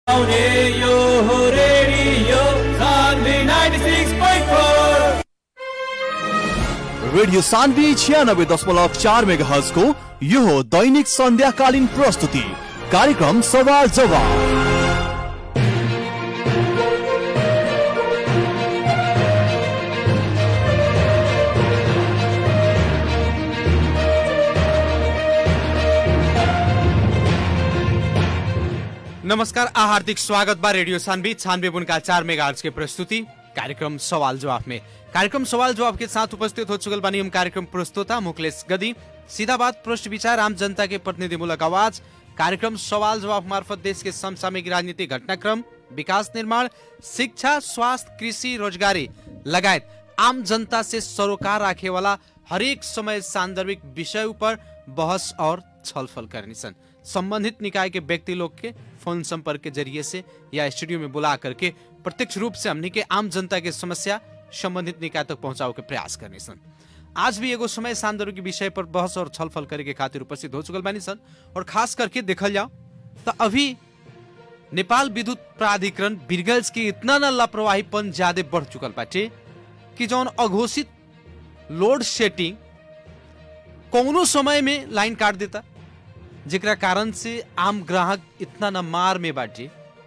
आउने यो हो रेडियो सान्वी 96.4 रेडियो सान्वी छ्यानब्बे दशमलव चार मेगा को यो हो दैनिक सन्ध्याकालीन प्रस्तुति कार्यक्रम सवाल जवाब नमस्कार आ हार्दिक स्वागत बा रेडियो सानवी छानवे बुनका चार मेगा के प्रस्तुति कार्यक्रम सवाल जवाब में कार्यक्रम सवाल जवाब के साथ उपस्थित हो चुकल बानी हम कार्यक्रम प्रस्तुता मुकलेश गदी सीधा बात पृष्ठ विचार आम जनता के प्रतिनिधिमूलक आवाज कार्यक्रम सवाल जवाब मार्फत देश के समसामयिक राजनीतिक घटनाक्रम विकास निर्माण शिक्षा स्वास्थ्य कृषि रोजगारी लगायत आम जनता से सरोकार राखे वाला हरेक समय सांदर्भिक विषय पर बहस और छलफल करनी सन संबंधित निकाय के व्यक्ति लोग के फोन संपर्क के जरिए से या स्टूडियो में बुला करके प्रत्यक्ष रूप से हमनी के आम जनता के समस्या संबंधित निकाय तक पहुंचाओ के प्रयास करनी सन आज भी एगो समय सांदर्भिक विषय पर बहस और छलफल करे के खातिर उपस्थित हो चुकल बानी सन और खास करके देखल जाओ तो अभी नेपाल विद्युत प्राधिकरण बिरगल्स के इतना न लापरवाहीपन ज्यादा बढ़ चुकल बाटे कि जौन अघोषित लोड शेडिंग कौनो समय में लाइन काट देता जेकरा कारण से आम ग्राहक इतना न मार में बाटे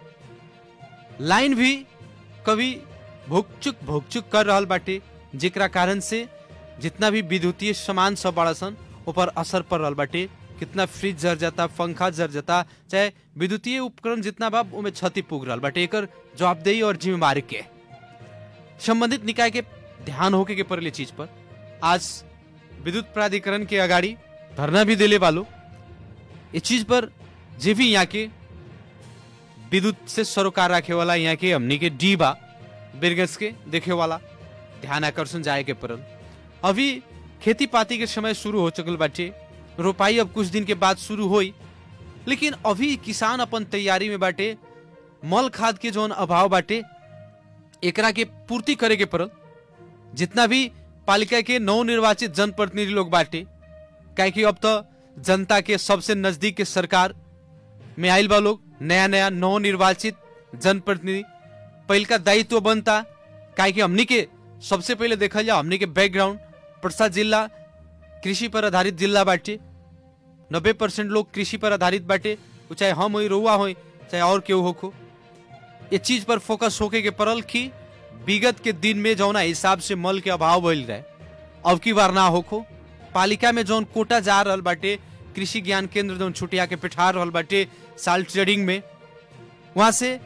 लाइन भी कभी भुकचुक भुकचुक कर रहल बाटे जेकरा कारण से जितना भी विद्युतीय सामान सब बड़ा सन ऊपर असर पड़ रहल बाटे कितना फ्रिज जर जाता पंखा जर जाता चाहे विद्युतीय उपकरण जितना बा उमे क्षति पुग रहल बाटे एकर जवाबदेही और जिम्मेवारी के संबंधित निकाय के ध्यान होके के पड़ले चीज पर आज विद्युत प्राधिकरण के अगाडि धरना भी दिले वालो ये चीज पर जे भी यहाँ के विद्युत से सरोकार रखे वाला यहाँ के हमनी के डी बा बिरगस के देखे वाला ध्यान आकर्षण जाए के पड़ल अभी खेती पाती के समय शुरू हो चुकल बाटे रोपाई अब कुछ दिन के बाद शुरू होई लेकिन अभी किसान अपन तैयारी में बाटे मल खाद के जौन अभाव बाटे एकरा के पूर्ति करे के पड़ल जितना भी पालिका के नवनिर्वाचित जनप्रतिनिधि लोग बाटे काहे कि अब तो जनता के सबसे नजदीक के सरकार में आयल बा लोग नया नया नवनिर्वाचित जनप्रतिनिधि पहल का दायित्व बनता काहे कि हमनी के सबसे पहले देखल जाओ हमनी के बैकग्राउंड प्रसाद जिला कृषि पर आधारित जिला बाटे नब्बे परसेंट लोग कृषि पर आधारित बाटे वो चाहे हम होई रुआ होई चाहे और केहू होखो ये चीज पर फोकस होके के पड़ल कि विगत के दिन में जौना हिसाब से मल के अभाव भइल रहे अब की बार ना होखो पालिका में जौन कोटा जा रहल बाटे कृषि ज्ञान केंद्र जौन छुटिया के पिठा रहल बाटे साल्ट ट्रेडिंग में वहां से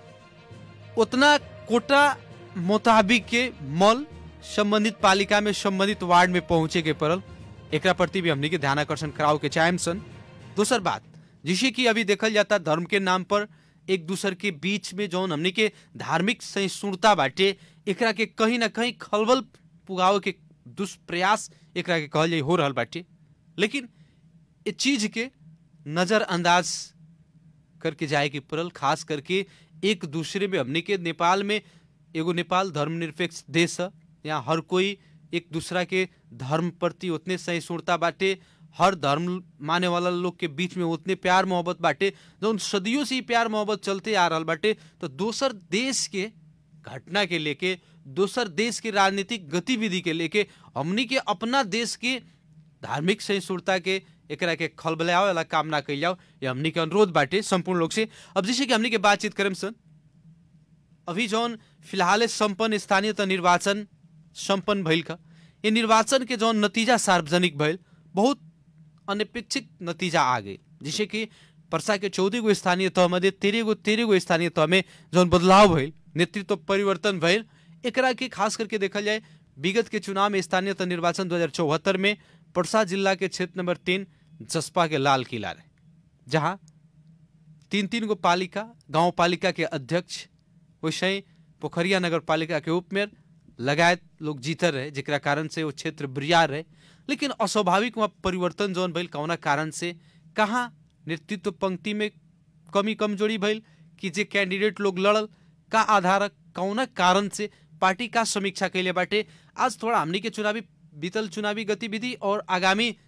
उतना कोटा मुताबिक के मल संबंधित पालिका में संबंधित वार्ड में पहुंचे के पड़ल एकरा प्रति भी हमनी के ध्यान आकर्षण कराओ के चाहेम सन दूसर बात जिसे कि अभी देखल जाता धर्म के नाम पर एक दूसर के बीच में जौन हमनी के धार्मिक सहिष्णुता बाटे एकरा के कहीं ना कहीं खलबल पुगावे के दुष्प्रयास एकरा के कहल जाई हो रहल बाटे लेकिन ये चीज के नजरअंदाज करके जाए के पड़ल खास करके एक दूसरे में हमने के नेपाल में एगो नेपाल धर्मनिरपेक्ष देश है यहाँ हर कोई एक दूसरा के धर्म प्रति उतने सहिष्णुता बाटे हर धर्म माने वाला लोग के बीच में उतने प्यार मोहब्बत बाटे जौन सदियों से ही प्यार मोहब्बत चलते आ रहल बाटे तो दोसर देश के घटना के लेके दोसर देश के राजनीतिक गतिविधि के लेके हमनी के अपना देश के धार्मिक सहिष्णुता के एकरा के खलबलावे वाला काम ना कइल जाओ ये हमनी के अनुरोध बाटे संपूर्ण लोग से अब जैसे कि हमनी के बातचीत करें सन अभी जौन फिलहाल संपन्न स्थानीय त निर्वाचन संपन्न भइल का ये निर्वाचन के जौन नतीजा सार्वजनिक भइल बहुत अनपेक्षित नतीजा आ गई जैसे कि पर्सा के चौदह गो स्थानीय तह में तेरह गो तेरह गो स्थानीय तह में जौन बदलाव भइल नेतृत्व परिवर्तन भइल एकरा के खास करके देखल जाए विगत के चुनाव में स्थानीय तह निर्वाचन दो में पर्सा जिला के क्षेत्र नंबर तीन जसपा के लाल किला रहे जहाँ तीन तीन गो पालिका गांव पालिका के अध्यक्ष वैसे ही पोखरिया नगर पालिका के उप मेयर लगायत लोग जीतर रहे जेकरा कारण से वो क्षेत्र बिरियार रहे लेकिन अस्वाभाविक वहाँ परिवर्तन जौन भइल कौना कारण से कहाँ नेतृत्व पंक्ति में कमी कमजोरी भइल कि जे कैंडिडेट लोग लड़ल का आधार कौना कारण से पार्टी का समीक्षा कैले बाटे आज थोड़ा हमनी के चुनावी बीतल चुनावी गतिविधि और आगामी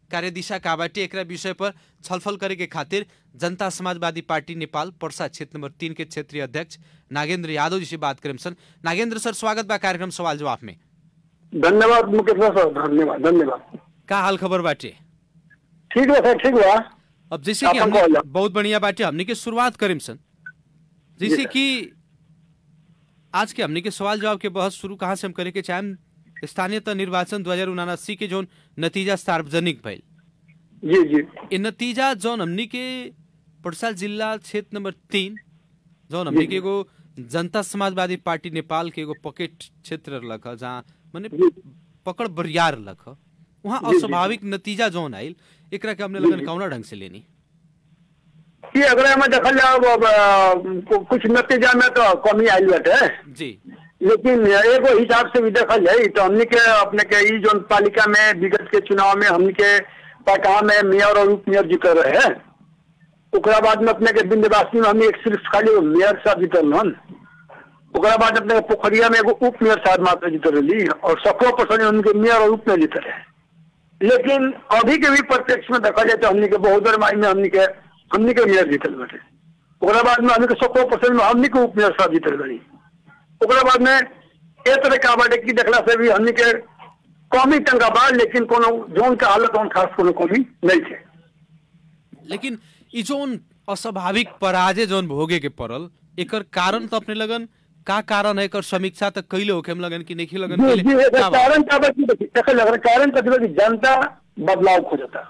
कार्यदिशा का बाटे एकरा विषय पर छलफल करे के खातिर जनता समाजवादी पार्टी नेपाल पर्सा क्षेत्र नंबर तीन के क्षेत्रीय अध्यक्ष नागेंद्र यादव जी से बात करें सन नागेंद्र सर स्वागत बा कार्यक्रम सवाल जवाब में धन्यवाद मुकेश सर धन्यवाद धन्यवाद का हाल खबर बाटे ठीक है सर ठीक बा अब जैसे कि आपन हमने कहला। बहुत बढ़िया बाटे हमने के शुरुआत करें सन जैसे जी सर। कि आज के हमने के सवाल जवाब के बहस शुरू कहाँ से हम करे के चाहेम स्थानीय त निर्वाचन दो हजार उनासी के जौन नतीजा सार्वजनिक भइल जी जी ये नतीजा जौन हमनी के पर्सा जिला क्षेत्र नंबर तीन जौन हमनी के एगो जनता समाजवादी पार्टी नेपाल के एगो पॉकेट क्षेत्र रहलक ह जहाँ माने जी। पकड़ बरियार रहलक ह वहाँ जी, जी। अस्वाभाविक नतीजा जौन आइल एकरा के हमने लगन कौना ढंग से लेनी कि अगर हमें देखल जाओ अब, अ, कु- कुछ नतीजा में तो कमी आयल बाटे जी लेकिन एगो हिसाब से भी देखल जाए तो हमनी के अपने के ई जोन पालिका में विगत के चुनाव में हमनी के पटना में मेयर और उप मेयर जीतल रहे ओकरा बाद में अपने के विंध्यवासी में हमनी एक सिर्फ खाली एगो मेयर साहब जीतल हन ओकरा बाद अपने के पोखरिया में एगो उप मेयर साहब मात्र जीतल रही और सत्रह परसेंट उनके मेयर और उप मेयर जीतल रहे लेकिन अभी के भी प्रत्यक्ष में देखा जाए तो हमनी के बहुत माई में हमनी के हमनी के मेयर जीतल बाटे ओकरा बाद में हमनी के सत्रह परसेंट में हमनी के उप मेयर साहब जीतल रही ओकरा बाद में ए तरह का बाटे की देखला से भी हमनी के कमी टंका बा लेकिन कोनो जोन के हालत में खास कोनो कमी नहीं थे लेकिन ई जोन अस्वाभाविक पराजय जोन भोगे के पड़ल एकर कारण तो अपने लगन का कारण है एकर समीक्षा तक कैले होके हम लगन कि नहीं लगन जी कैले? जी एकर का बा? कारण का बा की देखिए देखल लग रहा कारण का कि जनता बदलाव खोजता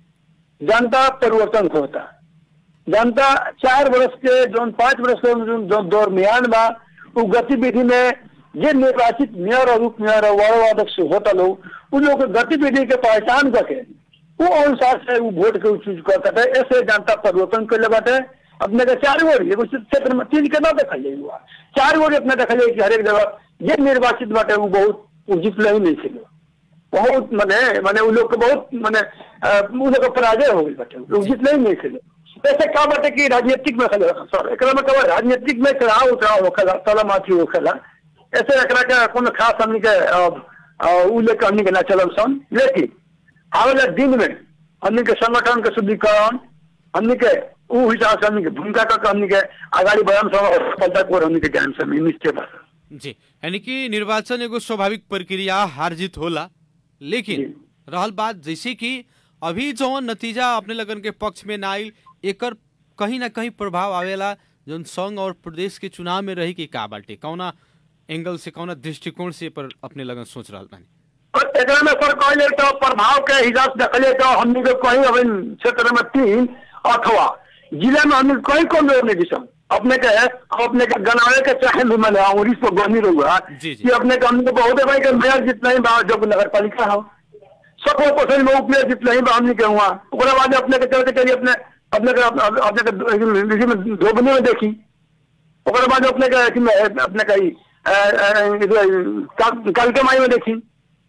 जनता परिवर्तन खोजता जनता चार वर्ष के जोन पांच वर्ष के जोन जो दरमियान बा उ गतिविधि में जे निर्वाचित मेयर और उप मेयर और वार्ड अध्यक्ष होता लोग उ लोग के गतिविधि के पहचान करके वो अनुसार से उ वोट के चूज करता है ऐसे जनता परिवर्तन कर बाटे अपने के चार वोट एगो क्षेत्र में तीन के ना देखल जाए हुआ चार वोट अपने देखल जाए कि हरेक जगह जे निर्वाचित बाटे उ बहुत उ जीतले ही नहीं थे बहुत मने मने उ लोग के बहुत मने अ, उ लोग के पराजय हो गई बाटे उ जीतले ही नहीं थे ऐसे का बाटे कि राजनीतिक में खले सर एकरा में कहा राजनीतिक में चढ़ाव उतराव होखेला तला माथी होखेला ऐसे एकरा के कोनो खास हमनी के अ, अ, उ लेके हमनी के ना चलम सन लेकिन आवेला दिन में हमनी के संगठन के शुद्धिकरण हमनी के उ हिसाब से हमनी के भूमिका का हमनी के आगाड़ी बढ़म सब और सफलता को हमनी के ज्ञान से निश्चय बा सर। जी यानी कि निर्वाचन एगो स्वाभाविक प्रक्रिया हार जीत होला लेकिन जी। रहल बात जैसे कि अभी जौन नतीजा अपने लगन के पक्ष में ना आइल एकर कहीं ना कहीं प्रभाव आवेला जौन संघ और प्रदेश के चुनाव में रही कि का बाटे कौना एंगल से कौना दृष्टिकोण से पर अपने लगन सोच रहल बानी और एकरा में सर कहले तो प्रभाव के हिसाब से देखले तो हमनी के कहीं अभी क्षेत्र में तीन अथवा जिला में हमनी कहीं कम लोग नहीं दिसम अपने के अपने के गनावे के चाहे भी मैंने अंग्रेज पर गनी रहुआ जी, जी। कि अपने के हमनी के बहुत भाई के मेयर जितना ही बा जब नगर पालिका हो सत्रह परसेंट में उपमेयर जितना ही बा हमनी के हुआ ओकरा बाद अपने के चलते चलिए अपने अपने के अपने अपने के इसी में धोबनी में देखी ओकरा बाद अपने के अथी में अपने का ई, अ, अ, इधर काल- कालके माई में देखी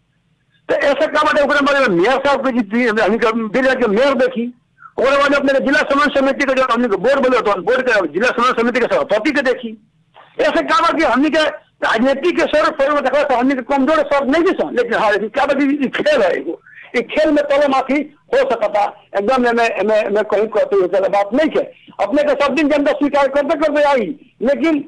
तो ऐसे का बाटे ओकरा बारे में मेयर साहब के जीती हमनी के जिला के मेयर देखी ओकरा बाद अपने के जिला समन्वय समिति के जो हमनी के बोर्ड बोले तो बोर्ड के जिला समन्वय समिति के सभापति के देखी ऐसे का बा कि हमनी के राजनीति के स्वर पर में देखा तो हमनी के कमजोर स्वर नहीं दिसा लेकिन हाँ लेकिन क्या बा कि ई खेल है एगो ई खेल में तले माफी हो सकता एकदम एमे एमे एमे कहीं कहते हुए चला बात नहीं है अपने के सब दिन जनता स्वीकार करते करते आई लेकिन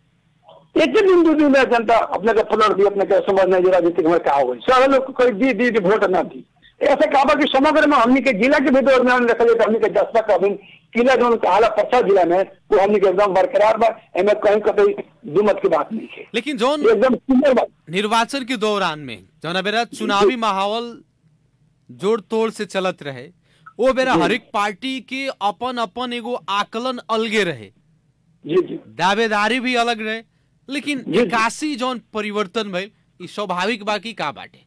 एक ही दिन दू दिन में जनता अपने के पलट दी अपने के समझ नहीं जो राजनीतिक में का हो सारे लोग को कोई दी दी दी वोट ना दी ऐसे कहा कि समग्र में हमनी के जिला के भी दौर में देखा जाए तो हमनी के जसपा का अभी किला जो कहा पर्सा जिला में वो हमनी के एकदम बरकरार बा एमे कहीं कहीं दुमत की बात नहीं है लेकिन जौन ये एकदम क्लियर बात निर्वाचन के दौरान में जौन बेरा चुनावी माहौल जोड़ तोड़ से चलत रहे वो बेरा हरेक पार्टी के अपन अपन एगो आकलन अलगे रहे जी जी दावेदारी भी अलग रहे लेकिन जी, जी। निकासी जौन परिवर्तन भइल ई स्वाभाविक बाकी का बाटे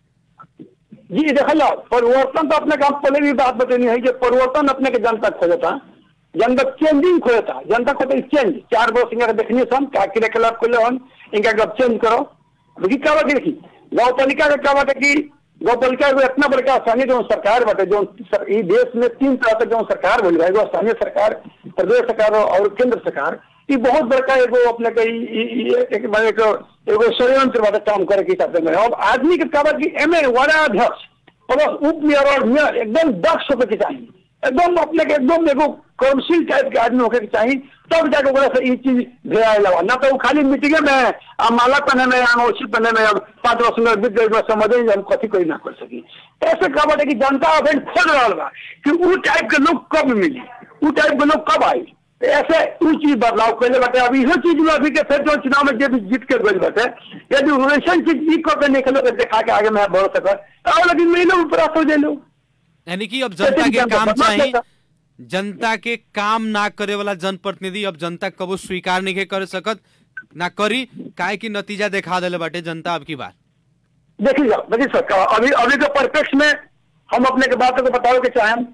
जी देखल जाओ परिवर्तन तो अपने काम पहले भी बात बतनी है कि परिवर्तन अपने के जनता खोजता जनता चेंजिंग खोजता जनता को तो चेंज चार वर्ष इनका देखनी सन का किले खिलाफ खोले हन इनका गप चेंज करो देखी क्या बात है देखी गाँव पालिका का क्या बात है कि गाँव पालिका एगो इतना बड़का स्थानीय जो सरकार बाटे जो सर, ई देश में तीन तरह के जो सरकार बोल रहा है एगो स्थानीय सरकार प्रदेश सरकार और केंद्र सरकार ई बहुत बड़का एगो अपने के ई- ई- ई- एक माने एगो एगो षड्यंत्र बाटे काम करे के हिसाब से में अब आदमी के क्या बात कि एमे वारा अध्यक्ष प्लस उप मेयर और मेयर एकदम दक्ष होकर के चाहिए एकदम अपने के एकदम एगो कर्मशील टाइप के आदमी होकर के चाहिए तब जाके ओकरा से ई चीज भेड़ा लगा ना तो वो खाली मीटिंगे में आ माला पहने में अंगोछी पहने में अब पांच वर्ष में बीत गई समझे नहीं हम कथी कोई ना कर सकी ऐसे कहा बाटे कि जनता अभी खोज रहा बा कि वो टाइप के लोग कब मिली वो टाइप के लोग कब आई तो ऐसे उ चीज बदलाव कैले बाटे अब इहो चीज में अभी के फिर जो चुनाव में जे भी जीत के गई बाटे यदि वैसन चीज ई करके निकलो के देखा के आगे मैं बढ़ सकत और लेकिन मेरे ऊपर आ हो जाए यानी कि अब जनता के जनता काम बदला चाहिए देता। जनता के काम ना करे वाला जनप्रतिनिधि अब जनता कबो स्वीकार नहीं के कर सकत ना करी काहे की नतीजा दिखा देले बाटे जनता अब की बार देखिए जाओ देखिए सरकार अभी अभी के परिप्रेक्ष्य में हम अपने के बातों को बताओ के चाहें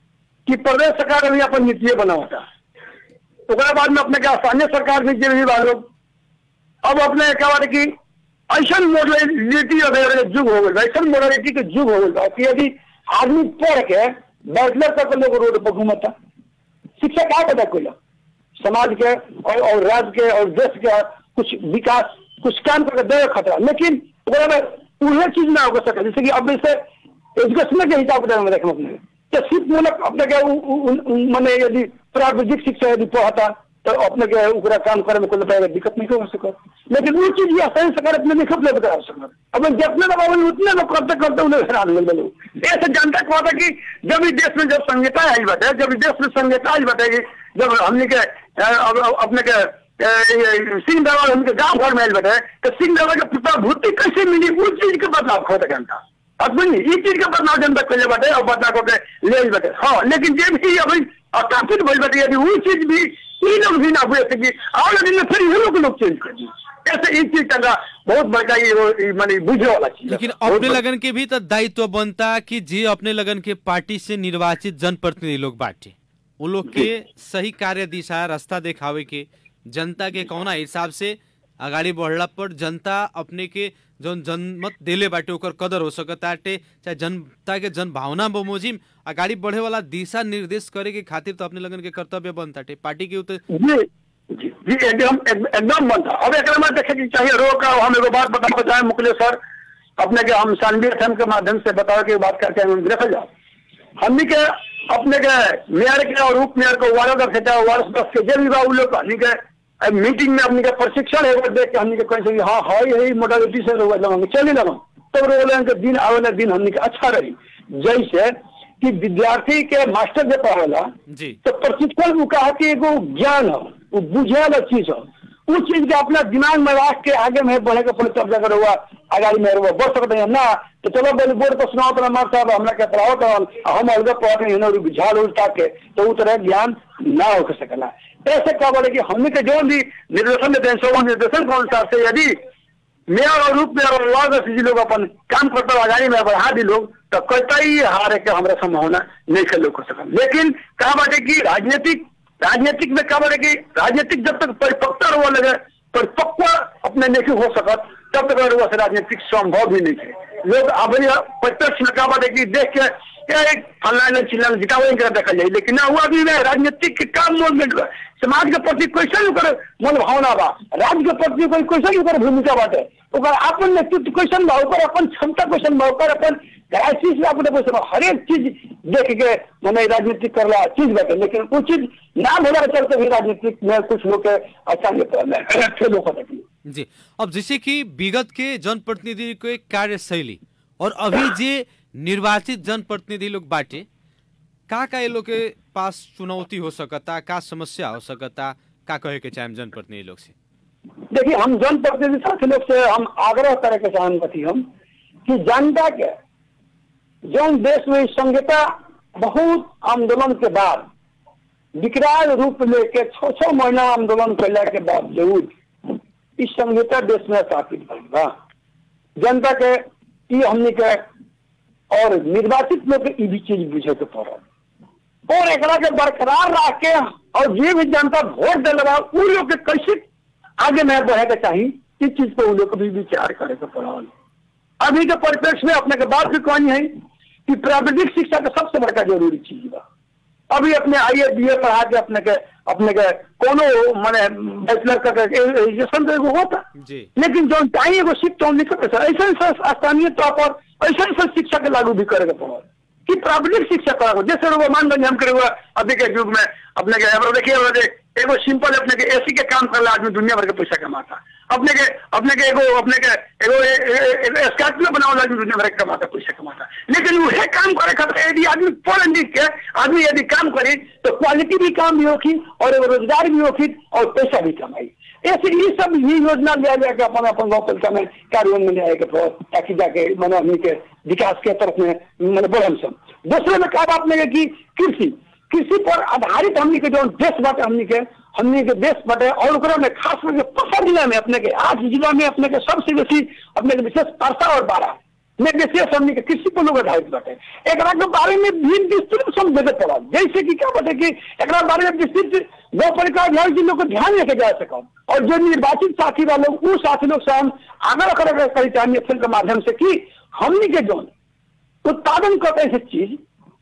कि प्रदेश सरकार अभी अपन नीतिये बनावता ओकरा बाद में अपने के स्थानीय सरकार भी जे भी बा लोग अब अपने क्या बात है कि ऐसा मॉडलिटी वगैरह के युग हो गई ऐसा मॉडलिटी के युग हो गई कि यदि आदमी पढ़ के बैचलर तक लोग रोड पर घूमता शिक्षा क्या पता कोई समाज के और, और राज्य के और देश के कुछ विकास कुछ काम करके दे खतरा लेकिन ओकरा में उहे चीज ना हो सके जैसे कि अब जैसे एजुकेशन के हिसाब किताब में देखें अपने तो सिर्फ मतलब अपने के उ- उ- उ- उ- माने यदि प्राविधिक शिक्षा यदि पढ़ता तो अपने के ओकरा काम करे में कोई तरह के दिक्कत नहीं हो सकत लेकिन वो चीज या सही सरकार अपने नहीं खपले बता सकत अब जितने दबाव उतने में करते करते उन्हें हैरान मिल गए ऐसे जनता को था कि जब इस देश में जब संहिता आई बटे जब इस देश में संहिता आई बटे कि जब हमने के अ, अब- अब अपने के अ, ये सिंह दवा उनके गांव घर में आयल बटे तो सिंह दवा के प्रभुति कैसे मिली उस चीज के बदलाव खोता जनता अब सुनिए ये चीज के बदलाव जनता कैले बटे और बदलाव को के ले बटे हाँ लेकिन जे भी अभी अकापित भइल बटे यदि वो चीज भी ई लोग भी ना हुए सकी और दिन में फिर ये लोग लोग चेंज कर दी ऐसे एक चीज का बहुत बड़का ये वो- ये माने बुझे वाला चीज है। लेकिन बहुत अपने बड़ा- लगन के भी तो दायित्व बनता कि जे अपने लगन के पार्टी से निर्वाचित जनप्रतिनिधि लोग बाटे वो लोग के सही कार्य दिशा रास्ता दिखावे के जनता के कौना हिसाब से अगाडि बढ़ला पर जनता अपने के जौन जनमत देले बाटे ओकर कदर हो सकताटे चाहे जनता के जन भावना बमोजिम अगाडि बढ़े वाला दिशा निर्देश करे के खातिर तो अपने लगन के कर्तव्य बनताटे पार्टी के उते जी जी जी एकदम एक- एकदम बनता अब एक में देखे कि चाहिए रोक हम एगो बात बताओ चाहे मुकले सर अपने के हम शानवी एफएम के माध्यम से बताओ कि बात करते हैं देखा जाओ हमनी के अपने के मेयर के और उप मेयर को वार्ड दस चाहे वार्ड सदस्य के जे भी बा उ लोग हमनी के अ, मीटिंग में हमनी के प्रशिक्षण एगो देख के हमनी के कहीं से हाँ हाँ यही मोडालिटी से रोक लगा चले लगा तब रोक के दिन आवेला दिन हमनी के अच्छा रही जैसे कि विद्यार्थी के मास्टर जे पढ़ेला जी तो प्रशिक्षण वो कहा कि एगो ज्ञान हो वो बुझे वाला चीज हो उस चीज के अपना दिमाग में रख के आगे में बढ़े के पड़े तब जाकर हुआ आगाड़ी में हुआ बढ़ सकते हैं ना तो चलो बोले बोर्ड पर सुनाओ तो मार साहब हमरा के पढ़ाओ तो हम अलग पढ़ते हैं ना झाड़ उल्टा के तो वो तरह ज्ञान ना हो सकेला ऐसे क्या बोले कि हमने के जो भी निर्देशन देते हैं सो निर्देशन के अनुसार से यदि मेयर और रूप में और वार्ड अध्यक्ष जी लोग अपन काम करते हुए आगाड़ी में बढ़ा दी लोग तो कतई हारे के हमारा संभावना नहीं कर लोग हो सकल लेकिन कहा बाटे कि राजनीतिक राजनीतिक में कहा बाटे कि राजनीतिक जब तक परिपक्वता हुआ लगे परिपक्व अपने नहीं हो सकत तब तक हुआ से राजनीतिक संभव भी नहीं है लोग अभी प्रत्यक्ष में कहा बाटे कि देख के क्या एक फलाना चिल्लाना जितावे कर देखा जाए लेकिन ना हुआ भी नहीं राजनीतिक के काम मोल में समाज के प्रति कैसे ओकर मन भावना बा राज्य के प्रति कोई कैसे ओकर भूमिका बाटे ओकर अपन नेतृत्व कैसन बा ओकर अपन क्षमता कैसन बा ओकर अपन क्राइसिस में अपने कैसे बा हरेक चीज देख के मने राजनीतिक करला चीज बाटे लेकिन वो चीज ना भेला के चलते भी राजनीतिक में कुछ लोग के अच्छा नहीं फेल हो सकती जी अब जैसे कि विगत के जनप्रतिनिधि को एक कार्यशैली और अभी जे निर्वाचित जनप्रतिनिधि लोग बाटे का का ये लोग के पास चुनौती हो सकता का समस्या हो सकता का कहे के चाहे जनप्रतिनिधि लोग से देखिए हम जनप्रतिनिधि साथी लोग से हम आग्रह करे के चाहन बती हम कि जनता के जौन देश में संहिता बहुत आंदोलन के बाद विकराल रूप लेके छो छो महीना आंदोलन कैला के बावजूद इस संहिता देश में स्थापित भइल बा जनता के ई हमनी के और निर्वाचित लोग के ई भी चीज बुझे के पड़ल और एकरा के बरकरार रख के और जे भी जनता वोट दिल बा उ लोग के कैसे आगे में बढ़े के चाहिए इस चीज पे उ लोग को भी विचार करे के पड़ल अभी के परिप्रेक्ष्य में अपने के बात भी कहनी है कि प्राविधिक शिक्षा का सबसे बड़का जरूरी चीज बा अभी अपने आई ए बी ए पढ़ा के अपने के अपने के कोनो माने बैचलर का एजुकेशन तो एगो होता जी लेकिन जो चाहिए एगो शिफ्ट तो निकल ऐसे ऐसे स्थानीय तौर पर ऐसा ऐसा शिक्षा के लागू भी करेगा पड़ो कि प्राविधिक शिक्षा करा जैसे वो मान लो हम करे अभी के युग में अपने के अब देखिए अब देख, एगो सिंपल अपने के एसी के काम करला आदमी दुनिया भर के पैसा कमाता अपने के अपने के एगो अपने के एगो ए- ए- एगो स्कॉर्पियो बनावल आदमी दुनिया भर के कमाता पैसा कमाता लेकिन वह काम करे खातिर यदि आदमी पढ़ लिख के आदमी यदि काम करे तो क्वालिटी भी काम भी होगी और एगो रोजगार भी होगी और पैसा भी कमाई ऐसे ये सब ये योजना लिया जाए कि अपन अपन गाँव पालिका में कार्यान्वयन में लिया के ताकि जाके मानो हमनी के विकास के तरफ में मैंने बढ़म सब दूसरे में क्या बात नहीं कि कृषि कृषि पर आधारित हमनी के जो देश बाटे हमनी के हमनी के देश बाटे और ओकरा में खास करके पसर जिला में अपने के आठ जिला में अपने के सबसे बेसी अपने के विशेष परसा और बारह में विशेष हमनी के कृषि पर लोग आधारित बाटे एकरा के बारे में भी विस्तृत समझे के पड़ा जैसे कि क्या बाटे कि एकरा बारे में विस्तृत गौ परिकार ध्यान जी लोग को ध्यान लेके जा सकम और जो निर्वाचित साथी वाले लोग उन साथी लोग से हम आगे रख करी चाहिए फिल्म के माध्यम से कि हमनी के जो उत्पादन करते हैं चीज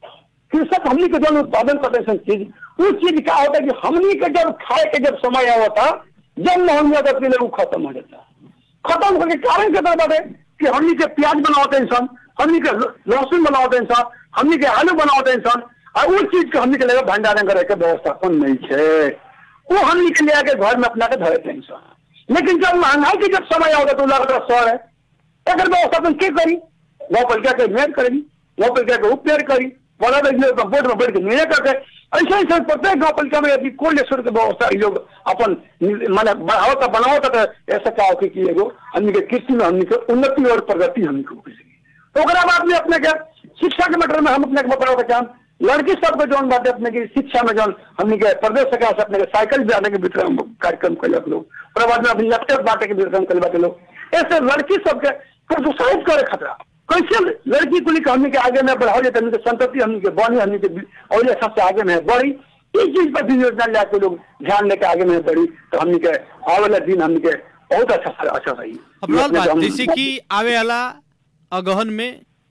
कृषक हमनी के जब उत्पादन करते हैं चीज उस चीज क्या होता है कि हमनी के जब खाए के जब समय आवता जब महंगी होता है वो खत्म हो जाता खत्म होने के कारण क्या बात है कि हमनी के प्याज बनाते हैं इंसान हमनी के ल- लहसुन बनाते हैं इंसान हमनी के आलू बनाते हैं इंसान और उस चीज के हमनी के लगे भंडारण करे के व्यवस्थापन नहीं है वो हमनी के ले आके घर में अपना के धरे थे इंसान लेकिन जब महंगाई के जब समय आवता तो लगता सर है अगर व्यवस्थापन के करी गौ पालिका के मेयर करेगी गौ पालिका के उप मेयर करी बड़ा बोर्ड में बैठ के निर्णय करके ऐसे ऐसे प्रत्येक गौ पालिका में यदि कोल्ड स्टोर के व्यवस्था ये लोग अपन माने बढ़ावता बनावता तो ऐसा क्या होगी कि एगो हमनी के कृषि में हमनी के उन्नति और प्रगति हमनी के होगी ओकरा बाद में अपने के शिक्षा के मैटर में हम अपने के बताओ चाहम लड़की सबके जौन बात है अपने की शिक्षा में जौन हमनी के प्रदेश सरकार से अपने के साइकिल भी आने के वितरण कार्यक्रम कैलक लोग ओकरा बाद में अपनी लैपटॉप बांटे के वितरण कैल बाटे लोग ऐसे लड़की सबके प्रोत्साहित करे खतरा कैसे लड़की को लेकर हमनी के आगे में बढ़ाओ जाए हमनी के संतति हमनी के बनी हमनी के और ये सबसे आगे में बढ़ी इस चीज पर भी योजना लेके लोग ध्यान लेके आगे में बढ़ी तो हमनी के आने वाला दिन हमनी के बहुत अच्छा अच्छा रही अब रहल बात जैसे कि आवे वाला अगहन में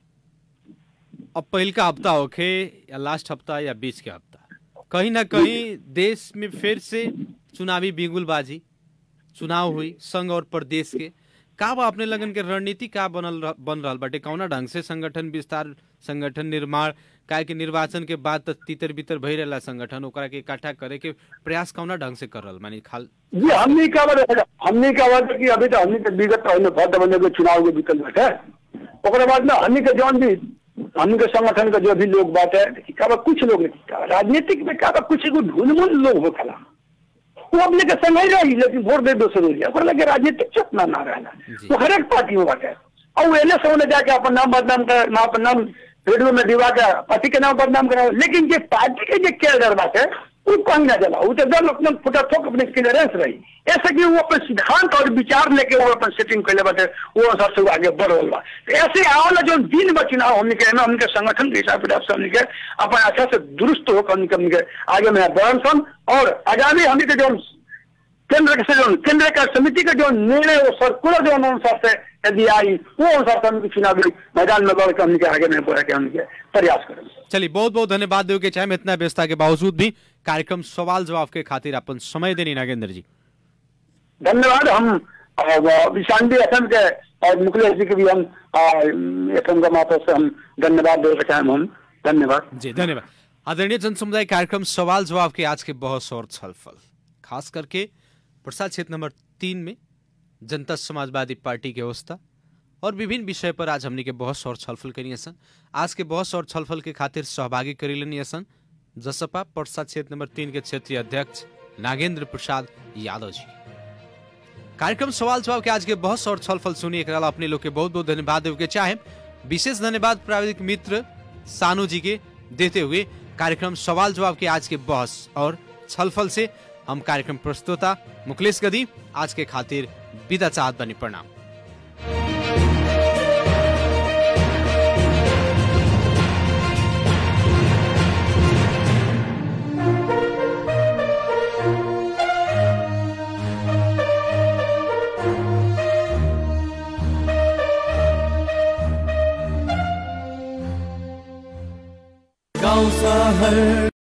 अब पहिलका हफ्ता होखे या लास्ट हफ्ता या बीच के हफ्ता कहीं ना कहीं देश में फिर से चुनावी बिगुलबाजी चुनाव हुई संघ और प्रदेश के का बा अपने लगन के रणनीति का बनल रह- बन रहल बाटे कौना ढंग से संगठन विस्तार संगठन निर्माण काहे कि निर्वाचन के बाद त तितर बितर भई रहेला संगठन ओकरा के इकट्ठा करे के प्रयास कौना ढंग से कर रहल मानी खाल जी हमने क्या बोले हमने क्या बोले कि अभी तो हमने के विगत हमने भद्र बने के चुनाव के विकल्प बैठे ओकरा बाद में हमने के जौन भी हमने के संगठन के जो भी लोग बाटे क्या बा कुछ लोग नहीं क्या बा, राजनीतिक में क्या बा, कुछ एगो ढूंढमुन लोग हो खला वो अपने के संग ही रही लेकिन वोट दे दोसर हो ओकरा लगे राजनीतिक चेतना ना रहना जी। वो हर एक पार्टी में बाटे और वो एने से जाके अपन नाम बदनाम कर ना अपन नाम रेडियो में दिवा के पार्टी के नाम बदनाम करा लेकिन जे पार्टी के जे केडर बाटे वो कहीं ना जला वो तो दल अपने फुटा ठोक अपने क्लियरेंस रही ऐसे कि वो अपन सिद्धांत और विचार लेके वो अपन सेटिंग कैले बाटे वो अनुसार से वो आगे बढ़ रहा बा तो ऐसे आवला जो दिन बा चुनाव हमने के ना हमने के संगठन के हिसाब किताब से हमने के अपन अच्छा से दुरुस्त हो हमने के हमने के आगे में बढ़न सन और आगामी हमने के जो केंद्र के से जो केंद्र का समिति का जो निर्णय वो सर्कुलर जो अनुसार से यदि आई वो अनुसार से हम चुनावी मैदान में लड़ के हमने के आगे में बढ़ के हमने के प्रयास करेंगे चलिए बहुत बहुत धन्यवाद देव के चाहे में इतना व्यवस्था के बावजूद भी कार्यक्रम सवाल जवाब के खातिर अपन समय देनी नागेंद्र जी धन्यवाद हम विशांति एफ के और मुखलेश जी के भी हम एफ एम का माध्यम से हम धन्यवाद देना चाहें हम धन्यवाद जी धन्यवाद आदरणीय जन समुदाय कार्यक्रम सवाल जवाब के आज के बहस और छलफल खास करके प्रसाद क्षेत्र नंबर तीन में जनता समाजवादी पार्टी के अवस्था और विभिन्न विषय पर आज हमने के बहस और छलफल करिए सन आज के बहस और छलफल के खातिर सहभागी करी लेनी सन जसपा प्रसाद क्षेत्र नंबर तीन के क्षेत्रीय अध्यक्ष नागेंद्र प्रसाद यादव जी कार्यक्रम सवाल जवाब के आज के बहस और छलफल सुनिए एकरा ला अपने लोग के बहुत बहुत धन्यवाद देव के चाहे विशेष धन्यवाद प्राविधिक मित्र सानू जी के देते हुए कार्यक्रम सवाल जवाब के आज के बहस और छलफल से हम कार्यक्रम प्रस्तुता मुकलेश गदी आज के खातिर विदा चाहत बनी प्रणाम गाउँ सहर